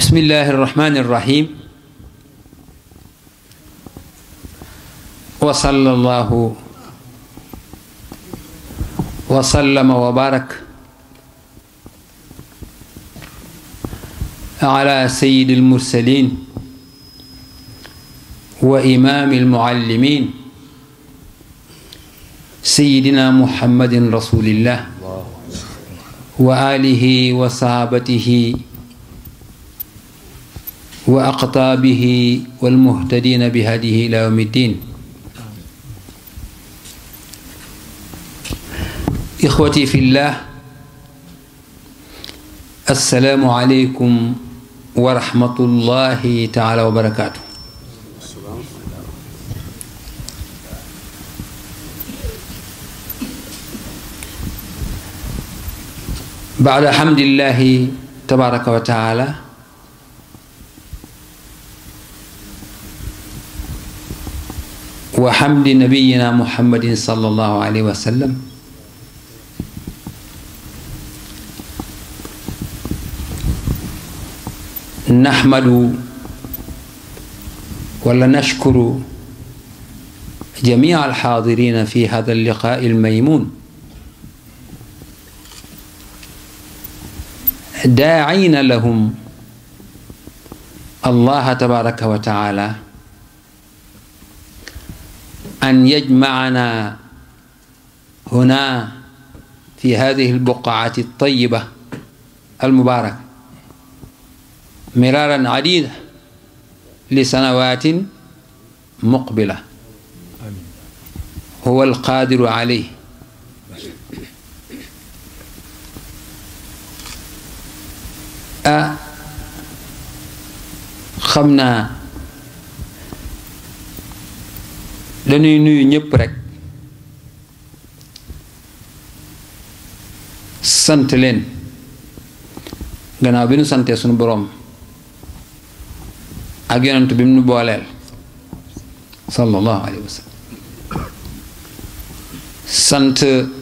بسم الله الرحمن الرحيم وصلى الله وسلم وبارك على سيد المرسلين وإمام المعلمين سيدنا محمد رسول الله وآله وصحابته وأقطابه والمهتدين بهديه إلى يوم الدين إخوتي في الله السلام عليكم ورحمة الله تعالى وبركاته بعد حمد الله تبارك وتعالى وحمد نبينا محمد صلى الله عليه وسلم نحمد ولا نشكر جميع الحاضرين في هذا اللقاء الميمون داعين لهم الله تبارك وتعالى أن يجمعنا هنا في هذه البقعة الطيبة المباركة مرارا عديدة لسنوات مقبلة هو القادر عليه a xam naa dañuy nuyu ñëpp rekk sant leen gannaaw bi nu santee sunu boroom ak yonent bi mu nu booleel sallallahu alayhi wa sallam sant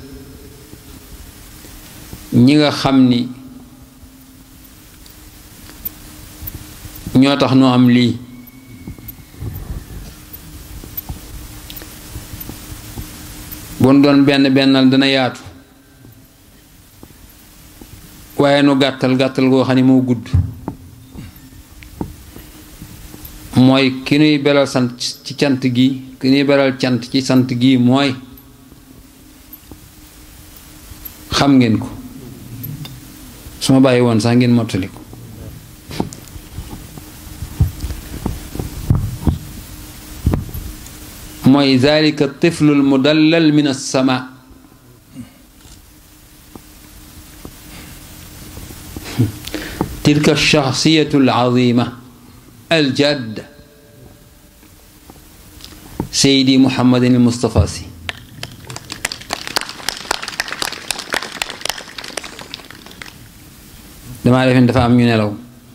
ñi nga xam ni ñoo tax nu am lii bon doon benn bennal dana yaatu waaye nu gàttal gàttal goo xam ne moo gudd mooy ki nuy beral sant ci cant gi ki nuy beral cant ci sant gi mooy xam ngeen ko su ma bàyyi woon sax ngeen mottali ko mooy zalika tiflu almudallal min alsama tilka alshaxsiyatu alazima aljadd seydi muhammadin almustafa si damaa defen dafa am ñu nelaw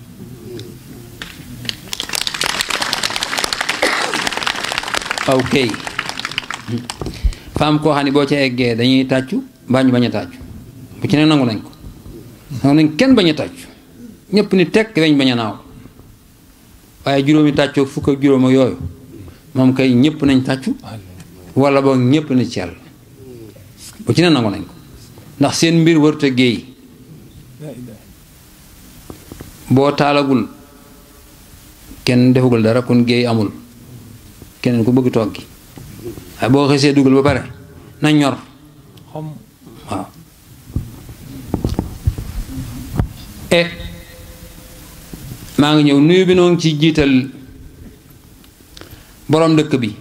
ok femme koo xam ne boo ca eggee dañuy tàccu mbaa ñu bañ a tàccu bu ci ne nangu nañ ko nangu nañ kenn bañ a tàccu ñépp ni tekk weñ bañ a naaw waaye juróomi tàccoo fukk ak juróom ak yooyu moom kay ñépp nañ tàccu wala boog ñépp ni cell bu ci ne nangu nañ ko ndax seen mbir warut a géey boo taalagul kenn defagul dara kon géey amul keneen ku bëgg toog gi waaye boo xësee dugal ba pare na ñor waaw e maa ngi ñëw nuyu bi noonu ci jiital boroom dëkk bi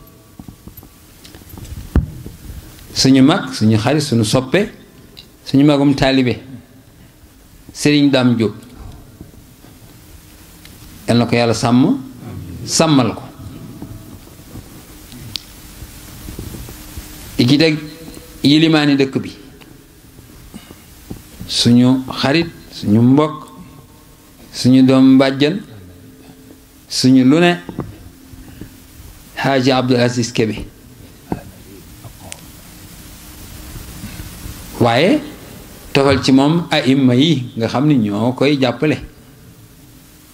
suñu mag suñu xarit suñu soppe suñu magum taalibe Sëriñ Daam Jóob yal na ko yàlla sàmm sàmmal ko di ci teg yilimaani dëkk bi suñu xarit suñu mbokk suñu doom mbàjjan suñu lu ne xaaji Abdul Aziz Kebe waaye tofal ci moom aima yi nga xam ni ñoo koy jàppale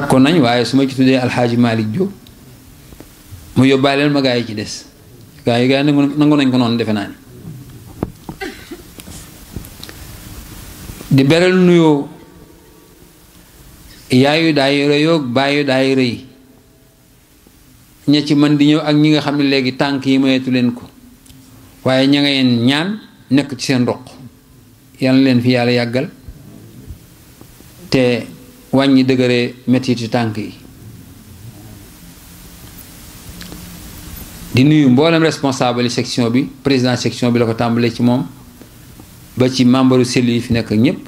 takkoon nañ waaye su ma ci tuddee alxaaji Malick Diop mu yóbbaaleel ma gaa yi ci des gaa yi gaa yi nangu nangu nañ ko noonu defe naa ni di beral nuyoo yaayu daayira yoog baayu daayira yi ña ci man di ñëw ak ñi nga xam ne léegi tànk yi mayeetu leen ko waaye ña nga yeen ñaan nekk ci seen roq yal na leen fi yàlla yàggal te wàññi dëgëre mettitu tànk yi di nuyu mboolem responsable section bi président section bi la ko tàmbalee ci moom ba ci membre cellule yi fi nekk ñépp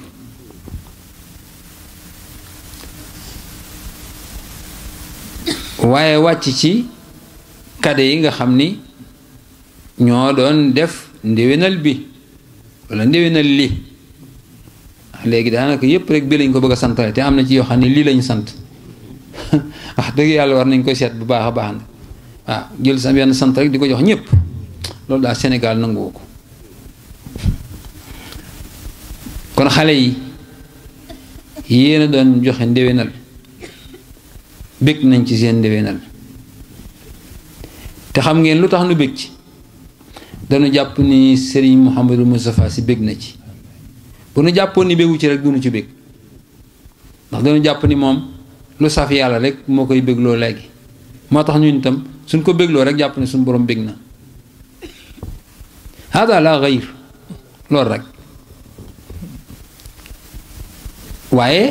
waaye wàcc ci kade yi nga xam ni ñoo doon def ndéwénal bi walla ndéwénal li léegi daanaka yépp rek bi lañ ko bëgg a santale te am na ci yoo xam ne lii lañu sant wax dëgg yàlla war nañ koy seet bu baax a baax na waaw jël sa benn sant rek di ko jox ñépp loolu daal Sénégal nanguwu ko kon xale yi yéen a doon joxe ndéwénal bég nañ ci seen ndéwénal te xam ngeen lu tax nu bég ci dañu jàpp ni Serigne Mouhamadou Moustapha si bég na ci bu nu jàppoon ni bégu ci rek dunu ci bég ndax dañu jàpp ni moom lu saf yàlla rek moo koy bégloo léegi moo tax ñun itam suñ ko bégloo rek jàpp ne suñ borom bég na hada la gayr loolu rek waaye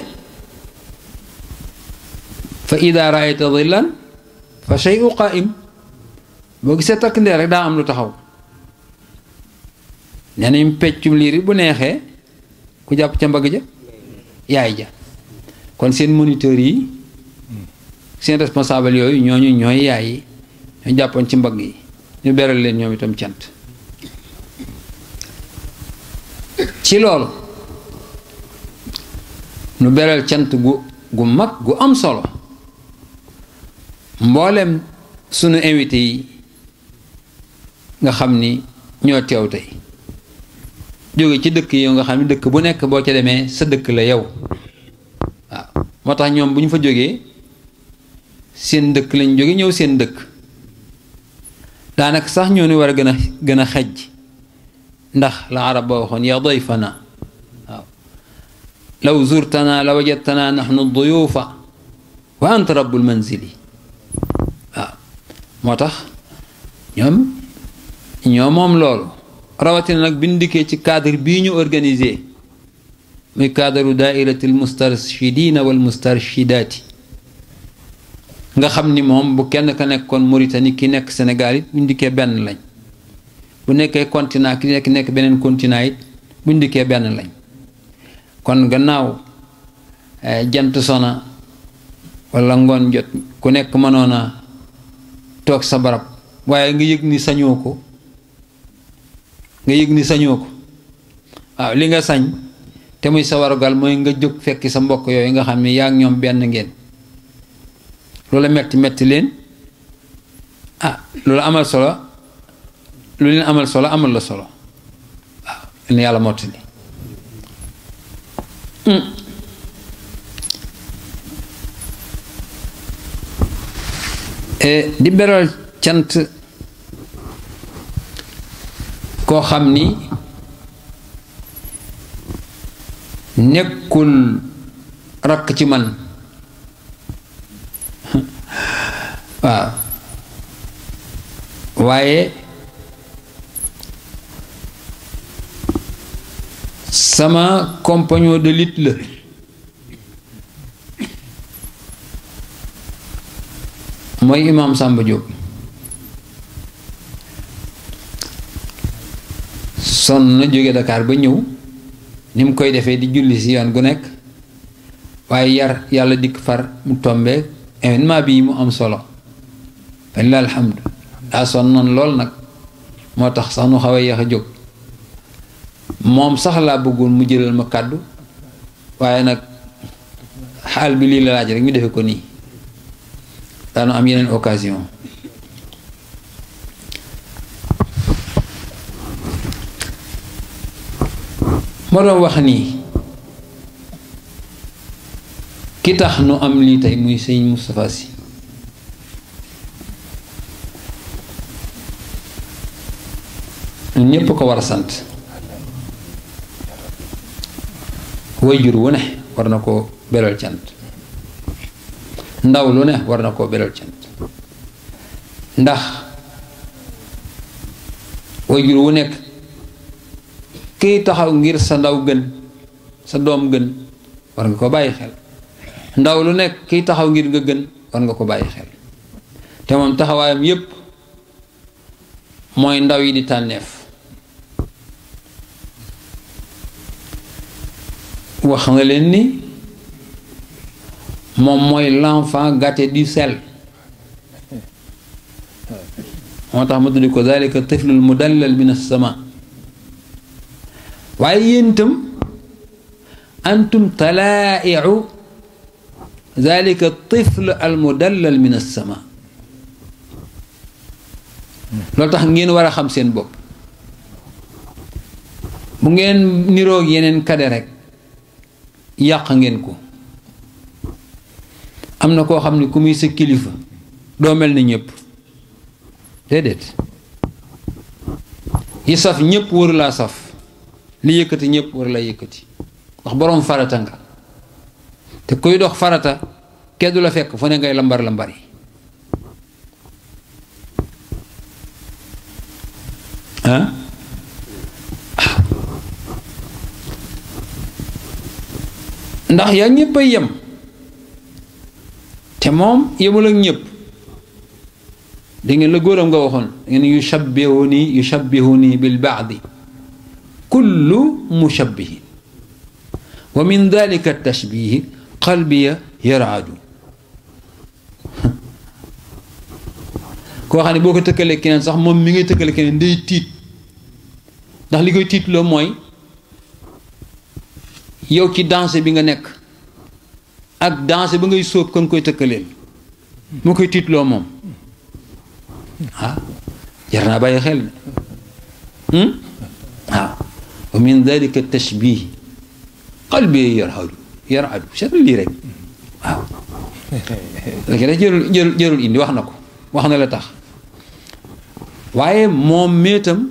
fa ida raayta dillan fa shay'u qaa'im boo gisee takk ndeer rek daa am lu taxaw nee nañ peccum liir bu neexee ku jàpp ca mbagg ja yaay ja kon seen moniteur yi seen responsable yooyu ñooñu ñooy yaay yi ñoo jàppoon ci mbagg yi ñu beral leen ñoom itam cant ci loolu nu beral cant gu gu mag gu am solo mboolem sunu invité yi nga xam ni ñoo teew tey jóge ci dëkk yi nga xam ni dëkk bu nekk boo ca demee sa dëkk la yow waaw moo tax ñoom bu ñu fa jógee seen dëkk lañ jóge ñëw seen dëkk daanaka sax ñoo ni war a gën a gën a xejj ndax la arab ba waxoon ya dayfana waaw law zurtana la wajadtana nahnu duyufa wa anta rabbul manzili waaw moo tax ñoom ñoo moom loolu rawatina nag bi ñu dikkee ci cadre bii ñu organisé muy cadre daairati al mustarshidina wal mustarshidaati nga xam ni moom bu kenn ka nekkoon Mauritanie ki nekk Sénégal it bu ñu dikkee benn lañ bu nekkee continent ki nekk nekk beneen continent it bu ñu dikkee benn lañ kon gannaaw jant sona wala ngoon jot ku nekk mënoon a toog sa barab waaye nga yëg ni sañoo ko nga yëg ni sañoo ko waaw li nga sañ te muy sa warugal mooy nga jóg fekki sa mbokk yooyu nga xam ne yaa ngi ñoom benn ngeen loola metti metti leen ah loolu amal solo lu leen amal solo amal la solo waaw leen yàlla mottali di beral cant koo xam ni nekkul rakk ci man waaw waaye sama compagnon de lutte la mooy imaam Samba Diop sonn na jóge Dakar ba ñëw ni mu koy defee di julli si yoon gu nekk waaye yar yàlla dikk far mu tombeek événement bii mu am solo walla alhamdu daa sonnoon lool nag moo tax sax nu xaw a yéex a jóg moom sax laa bëggoon mu jëlal ma kàddu waaye nag xaal bi lii la laaj rek ñu defe ko nii daanu am yeneen occasion ma doon wax nii ki tax nu am lii tey muy sëñ Moustapha Sy ñun ñépp ko war a sant wayjur wu ne war na koo beral cant ndaw lu ne war na koo beral cant ndax wayjur wu nekk kiy taxaw ngir sa ndaw gën sa doom gën war nga ko bàyyi xel ndaw lu nekk kiy taxaw ngir nga gën war nga ko bàyyi xel te moom taxawaayam yépp mooy ndaw yi di tànneef wax nga leen ni moom mooy l'enfant gâté du sel moo tax ma tuddi ko dalika tiflul mudallal min as-sama waaye yéen itam antum talaa'iu dalika tifl al mudallal min as-sama loolu tax ngeen war a xam seen bopp bu ngeen niroog yeneen kade rek yàq ngeen ko am na koo xam ne ku muy sa kilifa doo mel ni ñëpp déedéet yi saf ñëpp waru laa saf li yëkkati ñëpp waru laa yëkkati ndax boroom farata nga te kuy dox farata keddu la fekk fu ne ngay lambar lambari ah ndax yaa ñëpp ay yem te moom yemul ak ñëpp da ngeen la góoram nga waxoon da ngeen yushabbihuni yushabbihuni bil baadi kullu mushabbihin wa min dalika tashbihi qalbiya yaraadu koo xam ne boo ko tëkkalee keneen sax moom mi ngay tëkkale keneen day tiit ndax li koy tiitloo mooy yow ci danse bi nga nekk ak danse ba ngay sóob kan koy tëkkaleel moo koy tiitloo moom ah jar naa bàyyi xel waaw wa min dalika tashbih qalbi yarhadu yarhadu seetlu lii rek waaw léegi rek jërul jërul jërul indi wax na ko wax na la tax waaye moom méetam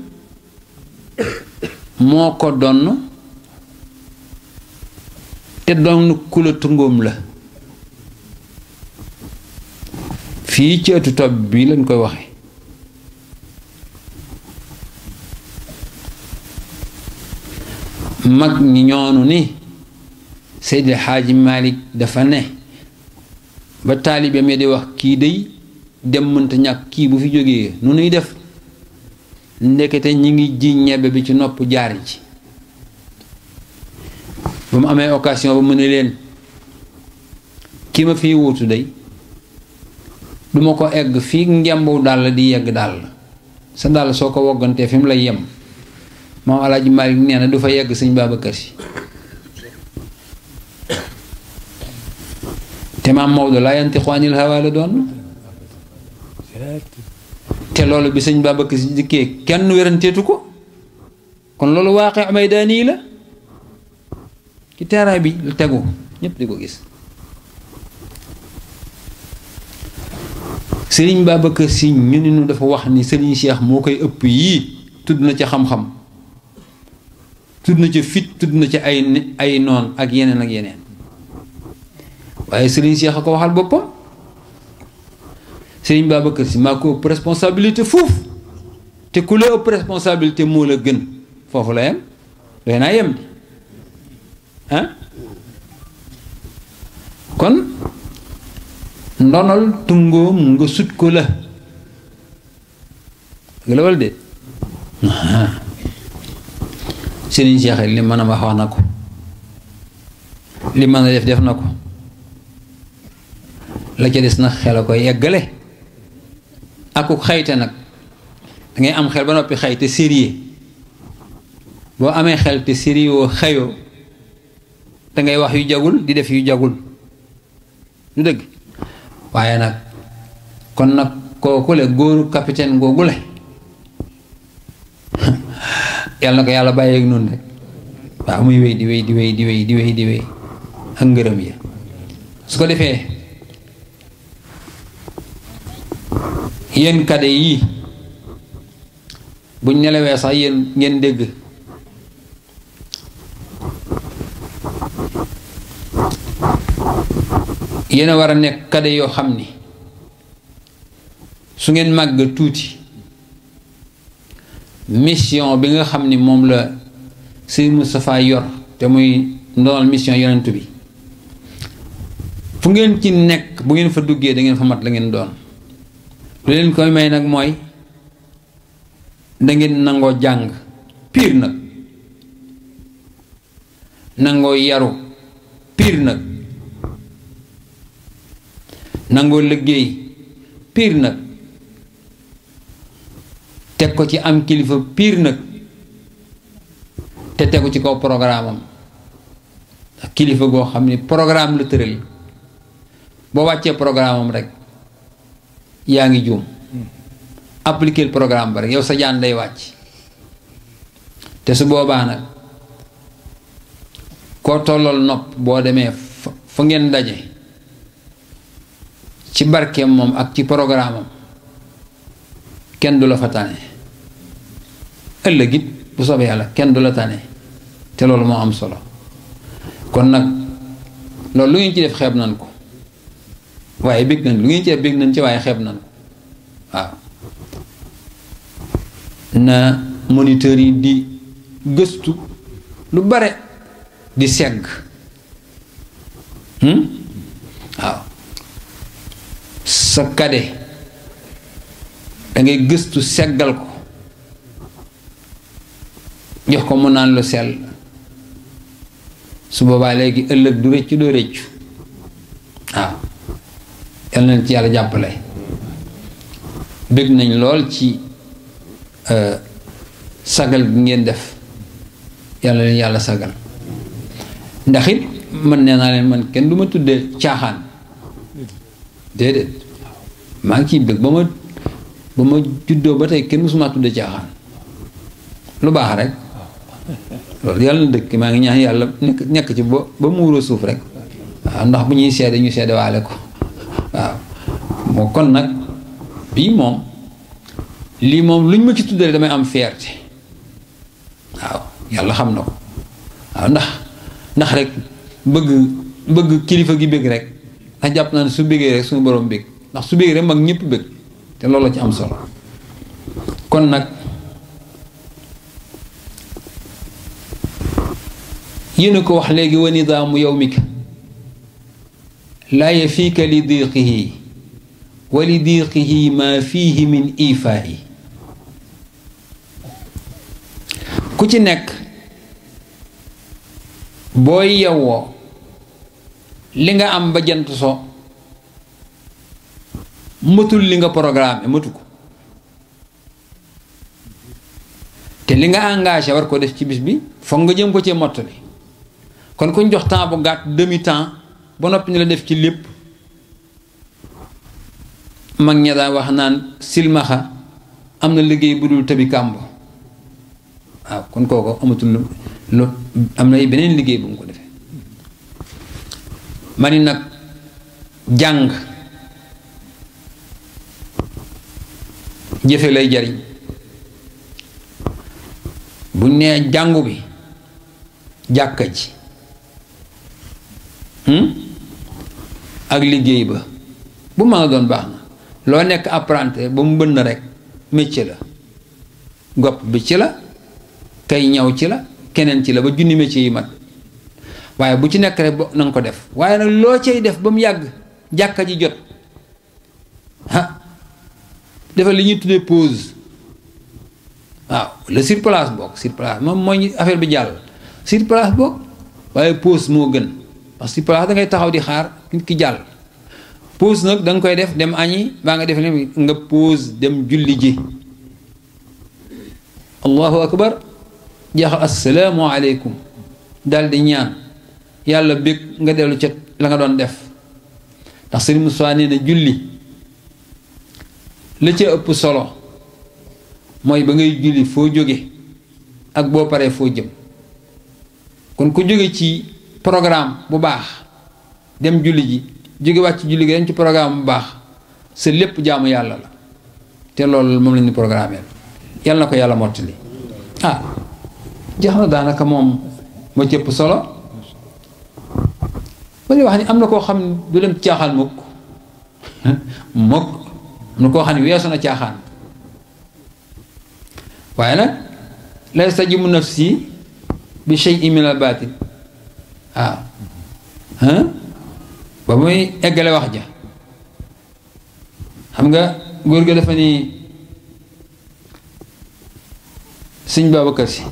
moo ko donn te donn kula tungoom la fii ci ëttu topp bi lañ koy waxe mag ñi ñoonu ni Seydi Xaaji Malik dafa ne ba taalibe mi di wax kii day dem mënta ñàkk kii bu fi jógee nu nuy def ndekete ñi ngi ji ñebbe bi ci nopp jaar ci ba mu amee occasion ba mu ne leen ki ma fii wuutu day duma ko egg fii ngembu dàll di yegg dàll sa dàll soo ko woggantee fi mu lay yem moom Alaaji Maalik nee na du fa yegg sëñ Babacar Si te maam Maodo laa yantiqu anil hawaa la doon te loolu bi sëñ Babacar Si dikkee kenn wéranteetu ko kon loolu waaqe amay daanii la ci terrain bi lu tegu ñépp di ko gis sëriñ Babacar Si ñu ni nu dafa wax ni sëriñ Cheikh moo koy ëpp yii tudd na ci xam-xam tudd na ci fit tudd na ci ay ay noon ak yeneen ak yeneen waaye sëriñ Cheikh a ko waxal boppam sëriñ Babacar Si maa ko ëpp responsabilité foofu te ku la ëpp responsabilité moo la gën foofu la yem doy naa yem di ah kon ndonal tungoom nga sut ko la dëgg la walla de sëriñ Cheikh li mën a wax wax na ko li mën a def def na ko la ca des nag xel a koy eggale akuk xayte nag dangay am xel ba noppi xayte sérieux boo amee xel te sérieux xayoo dangay wax yu jagul di def yu jagul lu dëgg waaye nag kon nag kooku le góoru capitaine googu le yàlla na ko yàlla bàyyeeg noonu rek waaw muy wéy di wéy di wéy di wéy di wéy di wéy ak ngërëm yi su ko defee yéen kade yii buñ nelawee sax yéen ngeen dégg yéen a war a nekk kade yoo xam ni su ngeen màgg tuuti mission bi nga xam ni moom la Sëriñ Moustapha yor te muy ndonal mission yonent bi fu ngeen ci nekk bu ngeen fa duggee da ngeen fa mat la ngeen doon lu leen koy may nag mooy da ngeen nangoo jàng piir nag nangoo yaru piir nag nangoo liggéey piir nag teg ko ci am kilifa piir nag te tegu ci kaw programme am kilifa goo xam ni programme la tëral boo wàccee programme am rek yaa ngi juum appliquer programme ba rek yow sa jaan day wàcc te su boobaa nag koo tollool nopp boo demee fa ngeen daje ci barkeem moom ak ci programme am kenn du la fa tane ëllëg it bu soobee yàlla kenn du la tane te loolu moo am solo kon nag loolu lu ngeen ci def xeeb nañ ko waaye bég nañ lu ngeen ci def bég nañ ci waaye xeeb nañ ko waaw na moniteur yi di gëstu lu bare di segg waaw sa kade dangay gëstu seggal ko jox ko mu naan lu sell su boobaa léegi ëllëg du rëccu doo rëccu waaw yal na ci yàlla jàppale bëgg nañ lool ci sagal gi ngeen def yàlla leen yàlla sagal ndax it man nee naa leen man kenn du ma tuddee caaxaan déedéet maa ngi ciy bëgg ba ma ba ma juddoo ba tey kenn mësuma tuddee caaxaan lu baax rek loolu yàlla na dëkk maa ngi ñaan yàlla nekk nekk ci ba ba muuroo suuf rek waaw ndax bu ñuy seede ñu seede waale ko waaw moo kon nag bii moom lii moom lu ñu ma ci tuddee damay am fierté waaw yàlla xam na ko waaw ndax ndax rek bëgg bëgg kilifa gi bëgg rek ndax jàpp naa ne su bëggee rek suñu borom bëgg ndax su bëggee rek mag ñëpp bëgg te loolu la ci am solo kon nag yéen a ko wax léegi wa nidaamu yawmika laa yafiika li diiqihi wa li diiqihi maa fiihi min ifaa'i ku ci nekk booy yewwoo li nga am ba jant so mëtul li nga programme mëtu ko te li nga engagé war ko def ci bis bi foog nga jëm ko ci mottali kon kuñ jox temps bu gàtt demi temps ba noppi ni la def ci lépp mag ña daan wax naan silmaxa am na liggéey bu dul tëbi kàmb waaw kon kooko amatul lu am na beneen liggéey bu mu ko defee ma ni nag jàng jëfe lay jariñ buñ nee jàngu bi jàkka ji ak liggéey ba bu ma nga doon baax na loo nekk apprenti ba mu bënn rek métier la gopp bi ci la kay ñaw ci la keneen ci la ba junni métier yi mat waaye bu ci nekk rek na nga ko def waaye nag loo cay def ba mu yàgg jàkka ji jot ah defal li ñuy tuddee pause waaw le sur place boog sur place moom mooy affaire bi jàll sur place boog waaye pause moo gën parce que sur place da ngay taxaw di xaar nit ki jàll pause nag da nga koy def dem añi baa nga def ne nga pause dem julli ji allahu akbar jeexal assalaamu aleykum dal di ñaan yàlla bég nga dellu ca la nga doon def ndax sëriñ Moussa nee na julli la ca ëpp solo mooy ba ngay julli foo jóge ak boo paree foo jëm kon ku jóge ci programme bu baax dem julli ji jóge wàcc julli gi dañ ci programme bu baax sa lépp jaamu yàlla la te loolu moom lañu programme yàlla na ko yàlla mottali ah jeex na daanaka moom moo cëpp solo ba li wax ni am na koo xam ne du dem caaxaan mukk mukk am na koo xam ne weesu na caaxaan waaye nag lay stajibu nafsi bi shay'in min al baatil waaw ba muy eggale wax ja xam nga góor ga dafa ni sëñ Babacar Si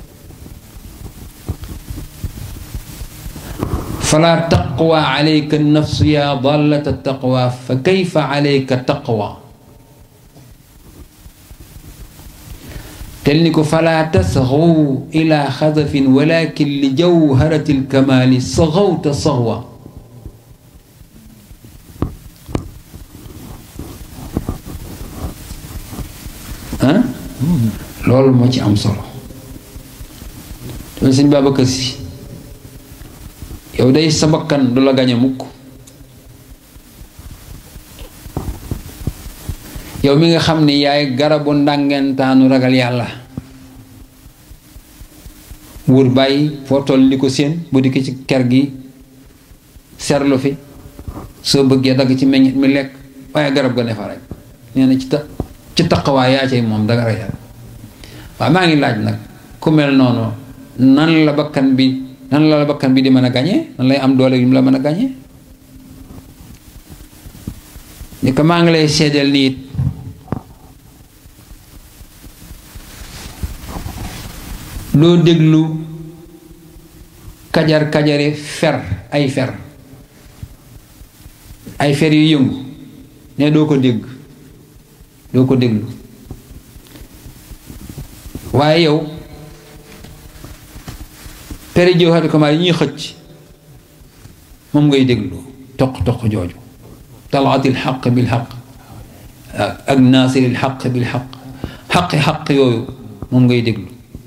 fala taqwa alayka nafsu ya dallata taqwa fa kayfa alayka taqwa tel ni ko fala tasxaw ila xadafin walakin li jawharati lkamaali saxawta saxwa ah loolu moo ci am solo te sëñ Babacar Si yow day sa bakkan du la gañe mukk yow mi nga xam ni yaay garabu ndàngentaanu ragal yàlla wër bàyyi foo toll li ko séen bu dikk ci ker gi serlu fi soo bëggee dagg ci meññit mi lekk waaye garab ga ne fa rek nee na ci ta ci taqawaay yaa cay moom danga ragal waaw maa ngi laaj nag ku mel noonu nan la bakkan bi nan la la bakkan bi di mën a gañe nan lay am doole yu mu la mën a gañe ni ko maa ngi lay seedeel ni it loo déglu kajar kajari fer ay fer ay fer yu yëngu ne doo ko dégg doo ko déglu waaye yow peri jiw xati comment yi ñuy xëcc moom ngay déglu toq toq jooju talaatil xaq bil xaq ak naasiril xaq bil xaq xaqi xaq yooyu moom ngay déglu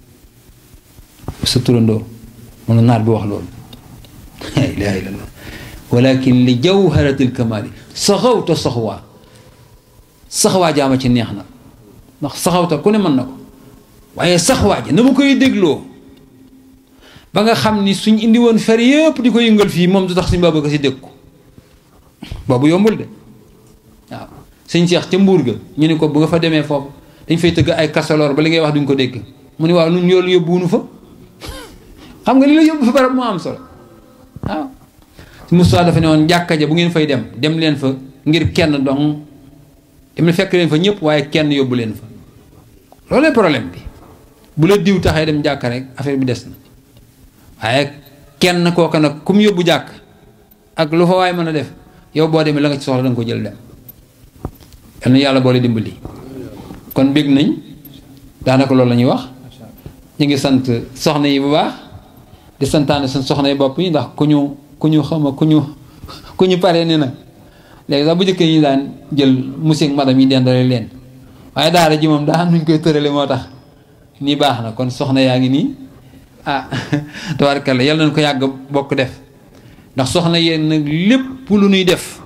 sa turandoo moom la naar bi wax loolu la ilaha illallah walakin li jawharatil kamaali saxawta saxwaa saxwaa jaama ci neex na ndax saxawta ku ne mën na ko waaye saxwaa ji na ma koy dégloo ba nga xam ni suñ indi woon fer yëpp di ko yëngal fii moom du tax suñ Babacar Si dégg ko boobu yombul de waaw sëñ Seex ca mbuur ga ñu ne ko bu nga fa demee foofu dañ fay tëgg ay kasaloor ba li ngay wax duñ ko dégg mu ne waaw nun yoolu yóbbuwunu fa xam nga li la yóbbu fa barab moo am solo waaw Moussa dafa ne woon jàkka ja bu ngeen fay dem dem leen fa ngir kenn dong dem fekk leen fa ñëpp waaye kenn yóbbu leen fa loolu problème bi bu la diw taxee dem jàkka rek affaire bi des na waaye kenn kooka nag ku mu yóbbu jàkk ak lu fa waay mën a def yow boo demee la nga ci soxla da nga ko jël dem yal na yàlla boole dimbali kon bég nañ daanaka loolu la ñuy wax ñu ngi sant soxna yi bu baax di santaane suñ soxna yi bopp yi ndax ku ñu ku ñu xama ku ñu ku ñu pare ni nag léegi sax bu njëkk yi daan jël monsieur ak madame yi dendale leen waaye daara ji moom daa am nuñ koy tërale moo tax nii baax na kon soxna yaa ngi nii ah tabaarkalla yàlla nañ ko yàgg bokk def ndax soxna yéen nag lépp lu nuy def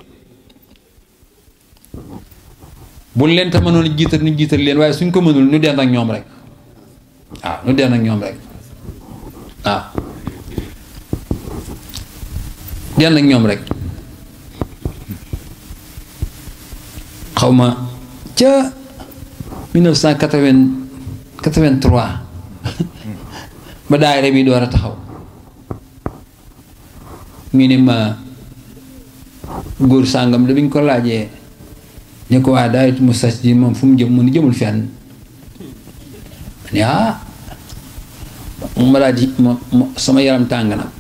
buñ leen ta mënoon jiital ñu jiital leen waaye suñ ko mënul ñu dend ak ñoom rek waaw ñu dend ak ñoom rek waaw dend ak ñoom rek xaw ma ca 1983 ba daayira bi door a taxaw ñu ne ma góor sàngam da biñ ko laajee ne ko waa daayit mu sas ji moom fu mu jëm mu ni jëmul fenn ma ne ah ma daal di ma sama yaram tàng na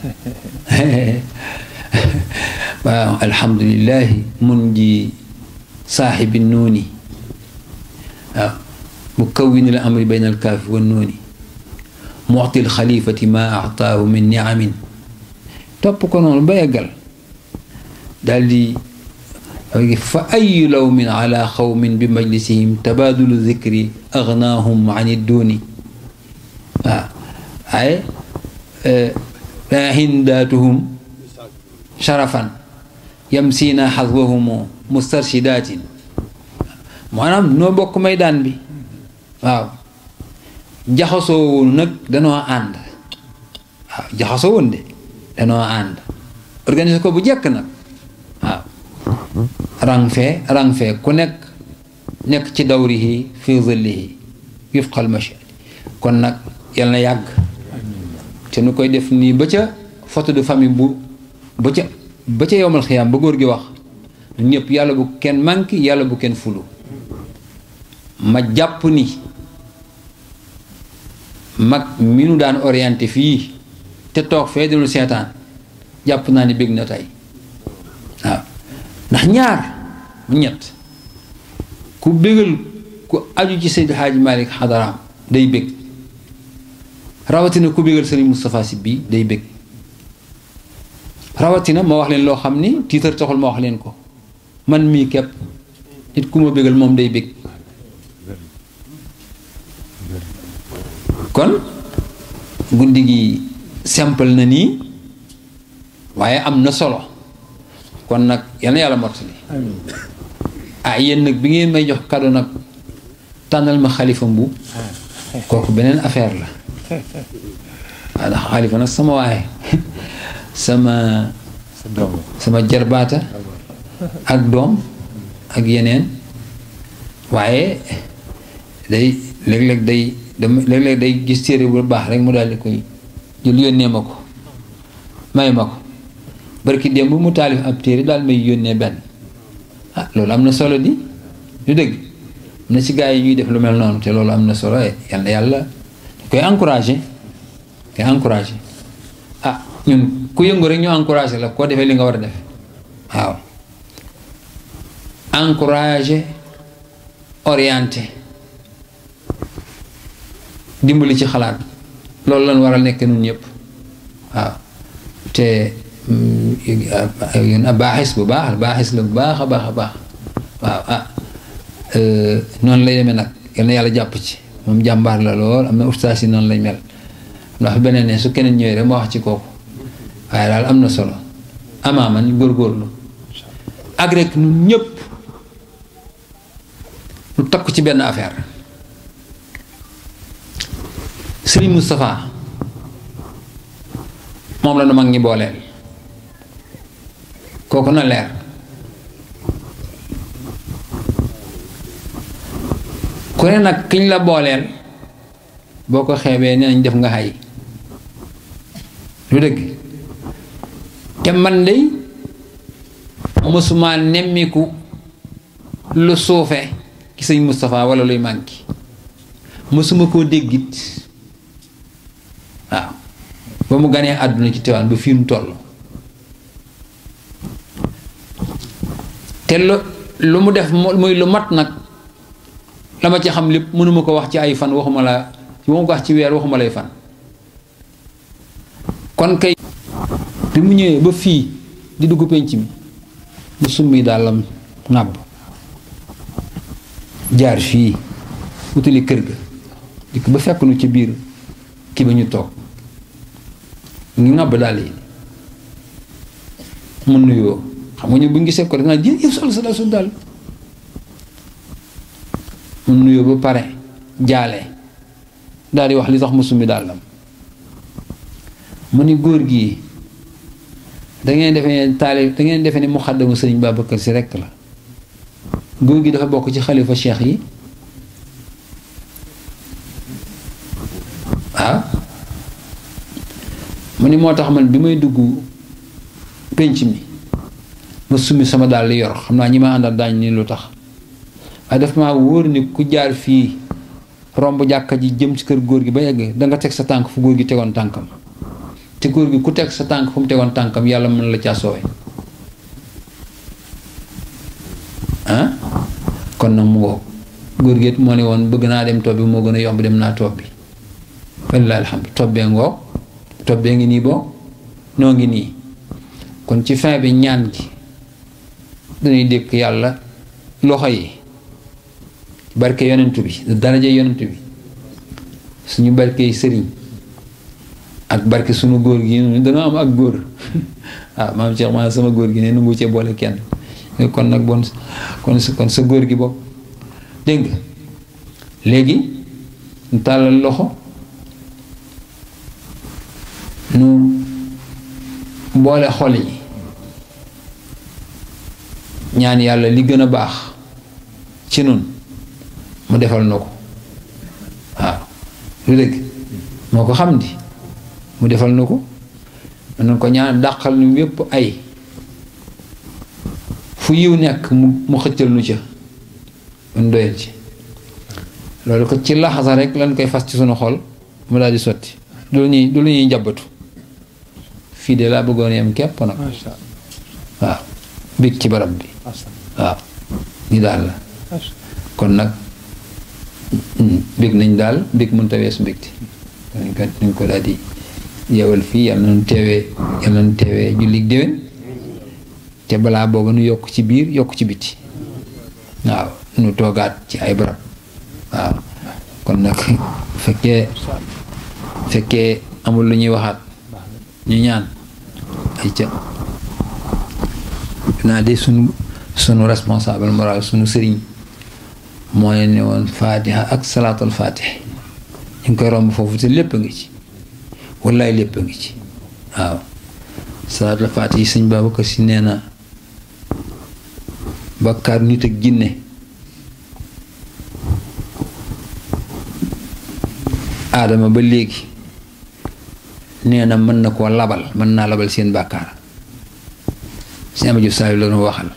waaw alhamdulillahi mun ji saaxibi nuuni waaw mu kawwin al amri bayna al kaafi wa nuuni muxti al xalifati ma axtaahu min niamin topp ko noonu ba yeggal daal di fa ayu lawmin ala xawmin bi majlisihim tabaadulu zikri agnaahum an idduuni waaw ay hindaatuhum sharafan yam siina xaswahumu mustarshidatin maanaam noo bokk maydaan bi waaw jaxasoo woon nag danoo ànd waaw jaxasoo woon de danoo ànd organiser ko bu jekk nag waaw rang fee rang fee ku nekk nekk ci dawrihi fi zillihi wifqal mashadi kon nag yal na yàgg te nu koy def nii ba ca photo de famille bu ba ca ba ca yowmal xiyaam ba góor gi wax ñëpp yàlla bu kenn manqué yàlla bu kenn fulu ma jàpp ni mag mi nu daan orienté fii te toog fee dinu seetaan jàpp naa ni bég na tey waaw ndax ñaar mu ñett ku bégal ku aju ci Seydi Hadji Malick xadaraam day bég rawatina ku bégal Serigne Moustapha Sy bii day bég rawatina ma wax leen loo xam ni tiitar taxul ma wax leen ko man mii képp nit ku ma bégal moom day bég kon guddi gi simple na nii waaye am na solo kon nag yal na yàlla mottali ah yéen nag bi ngeen may jox cadeau nag tànnal ma xalifa mbu kooku beneen affaire la waaw ndax xalifa nag sama waaye sama sama jarbaata ak doom ak yeneen waaye day léeg-léeg day dama léeg-léeg day gis téere bu baax rek mu daal di koy jël yónnee ma ko may ma ko barki démb mu taalif ab téere daal may yónnee benn ah loolu am na solo di lu dëgg am na ci gaa yi ñuy def lu mel noonu te loolu am na solo yal na yàlla koy encouragé koy encouragé ah ñun ku yëngu rek ñu encouragé la koo defee li nga war a def waaw encouragé orienté dimbali ci xalaat loolu lañ war a nekk nun ñëpp waaw te baaxis bu baax baaxis la bu baax a baax a baax waaw ah noonu lay demee nag yal na yàlla jàpp ci moom jàmbaar la lool am na ustaas yi noonu lañ mel ndax beneen ne su keneen ñëwee rek ma wax ci kooku waaye daal am na solo amaama ñu góorgóorlu ak rek ñun ñëpp lu takku ci benn affaire Sëriñ Moustapha moom la nu mag ñi booleel kooku na leer ku ne nag kiñ la booleel boo ko xeebee nee nañ def nga xay lu dëgg te man dey mësuma nemmiku lu suufe ci sëñ Moustapha wala luy manqué mësuma koo déggit waaw ba mu ganee àdduna ci Tiwaawan ba fii mu toll te lu lu mu def muy lu mat nag la ma ci xam lépp mënuma ko wax ci ay fan waxuma la waxuma ko wax ci weer waxuma lay fan kon kay bi mu ñëwee ba fii di dugg penc mi mu summi dàllam ŋàbb jaar fii wutali kër ga dikk ba fekk nu ci biir kii ba ñu toog ñu ŋàbb dàll yi mu nuyoo xam nga ñu bu ñu gisee ko danaa jël yow sol sa dal su dal mu nuyoo ba pare jaale daal di wax li tax mu summi dàllam mu ni góor gi dangeen defe ne taali dangeen defe ne muxaddamu sëriñ Babacar si rekk la góor gi dafa bokk ci xalifa cheikh yi waaw mu ni moo tax man bi may dugg pénc mi ma summi sama dàll yor xam naa ñi ma àndal daañ ni lu tax waaye dafa maa wóor ni ku jaar fii romb jàkka ji jëm ci kër góor gi ba yegg danga teg sa tànk fu góor gi tegoon tànkam te góor gi ku teg sa tànk fu mu tegoon tànkam yàlla mën la caa soowe ah kon nag mu ngoog góor gi it moo ne woon bëgg naa dem toog bi moo gën a yomb dem naa toog bi wallaahi alhamdu tobbee ngoog tobbee ngi nii boo noo ngi nii kon ci fin bi ñaan gi dañuy dékk yàlla loxo yi barke yonent bi daraja yonent bi suñu barke sëriñ ak barke sunu góor gi dana am ak góor ah maam Cheikh ma sama góor gi ne nangu cee boole kenn kon nag bon kon kon sa góor gi bopp dégg nga léegi ñu tàllal loxo nu boole xol yi ñaan yàlla li gën a baax ci nun mu defal na ko waaw lu dëgg moo ko xam di mu defal na ko mën ko ñaan dàqal nu yépp ay fu yiw nekk mu mu xëccal nu ca mun doyal ci loolu ko ci laxasa rek lan koy fas ci sunu xol mu daal di sotti du lu ñuy du lu ñuy njabatu fii de laa bëggoon yem képp nag waaw bég ci barab bi waaw ni daal la kon nag bég nañ daal bég mën ta weesu mbégte dañ ko dañ ko daal di yeewal fii yàlla nañu teewee yàlla nañu teewee jullit déwén te balaa booba nu yokk ci biir yokk ci biti waaw nu toogaat ci ay barab waaw kon nag fekkee fekkee amul lu ñuy waxaat ñu ñaan ay ca naa de sunu sunu responsable moral sunu sëriñ moo leen ne woon faatiha ak salaatul faatih ñu ngi koy romb foofu te lépp a ngi ci wallaay lépp a ngi ci waaw salaatul faatih yi sëñ Babacar Si nee na bakkaar nit ak jinne aadama ba léegi nee na mën na koo labal mën naa labal seen bàkkaar si ama jëf saa yi loolu waxal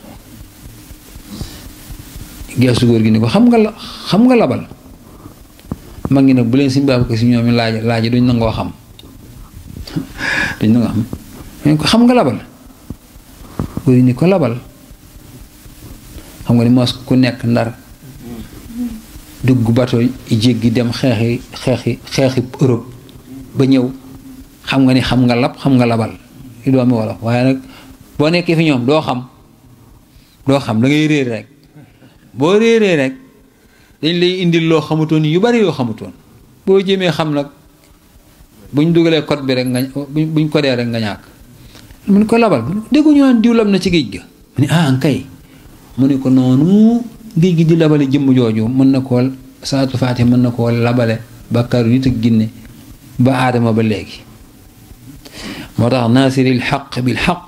geesu góor gi ni ko xam nga la xam nga labal mag ngi nag bu leen siñ Babacar Si ñoom laaj laaj duñ nangoo xam duñ nangoo xam ñu ko xam nga labal góor gi ni ko labal xam nga ni mos ku nekk ndar dugg bato jéggi dem xeexi xeexi xeexi Europe ba ñëw xam nga ni xam nga lab xam nga labal li doomi wolof waaye nag boo nekkee fi ñoom doo xam doo xam da ngay réer rek boo réeree rek dañ lay indil loo xamutoon yu bari yoo xamutoon boo jëmee xam nag buñ dugalee code bi rek nga buñ codee rek nga ñàkk mu ne ko labal déggu ñu naan diw lam na ci géej ga mu ne ah kay mu ne ko noonu géej gi di labale jëmm jooju mën na koo salaatu faati mën na koo labale bàkkaaru nit ak ginne ba aadama ba léegi moo tax naasiril xaq bil xaq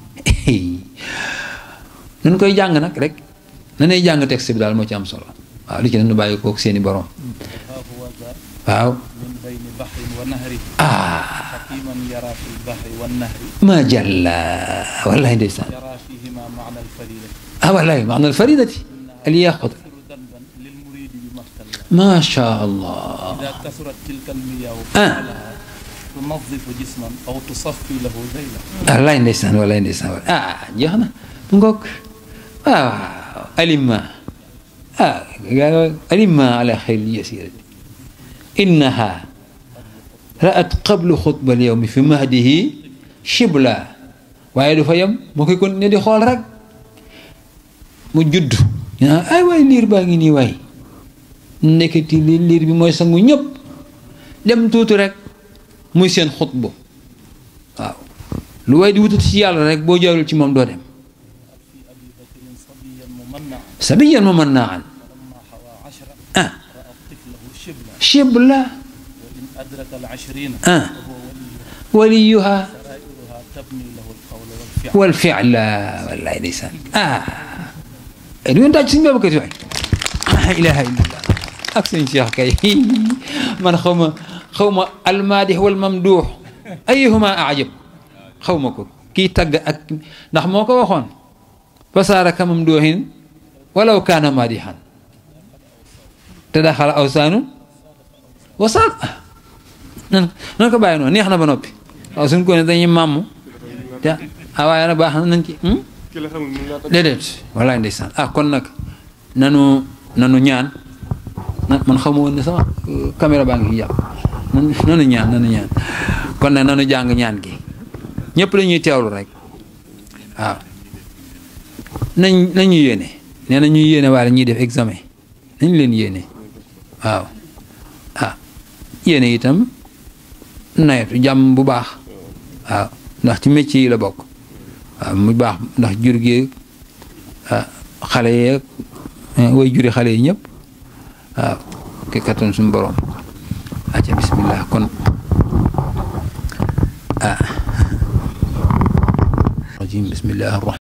nun koy jàng nag rek nanay jàng texte bi daal moo ci am solo waaw li ci nu bàyyi kook seeni borom waaw ah ma jàlla wallahi ndeysaan ah wallahi maana alfaridati الياقظ ما شاء الله إذا كثرت تلك المياه آه. تنظف جسما أو تصفي له ذيلا wallaay ndeysaan wallaay ndeysaan ah jeex na mu ngoog waaw alima ah alima ala xayr yasirati innaha ra'at qablu xutba al yawmi fi mahdihi shibla waaye du fa yem moo koy continuer di xool rek mu judd ñu naan ay waay liir baa ngi nii waay nekkati li liir bi mooy sangu ñëpp dem tuuti rek muy seen xutba waaw lu waay di wutati ci yàlla rek boo jaarul ci moom doo dem في أبي بكر صبيا ممنعا sabiyan ma mën naa an فلما حوى عشرا ah رأى طفله شبلا shibla وإن أدرك العشرين ah فهو ولي waliyuha سرائرها تبني له القول والفعل wal fi'la wallaay ndeysaan ah du ngeen taaj suñu Babacar Si waay la ilaha illallah ak suñ Cheikh kay man xaw ma xaw ma almaadix wal mamduux ayuhuma ajab xaw ma ko kii tagg ak ndax moo ko waxoon fasaara ka mamduuxin walaw kaana maadixan te daxala awsaanu wasaal nan nan ko bàyyi noonu neex na ba noppi waaw suñ ko ne dañuy màmm te ah waaye nag baax na nañ ci déedéet wallaay ndeysaan ah kon nag nanu nanu ñaan na man xamu woon ne sama caméra baa ngi fi jàpp nanu nanu ñaan nanu ñaan kon nag nanu jàng ñaan gi ñëpp lañuy teewlu rek waaw nañ nañu yéene nee na ñuy yéene waaye ñuy def examen nañ leen yéene waaw ah yéene itam nawetu jàmm bu baax waaw ndax ci métier yi la bokk waaw mu baax ndax jur gi xale yeeg way juri xale yi ñëpp waaw ki kattan suñu borom acca bismillah kon ah rajim bismillah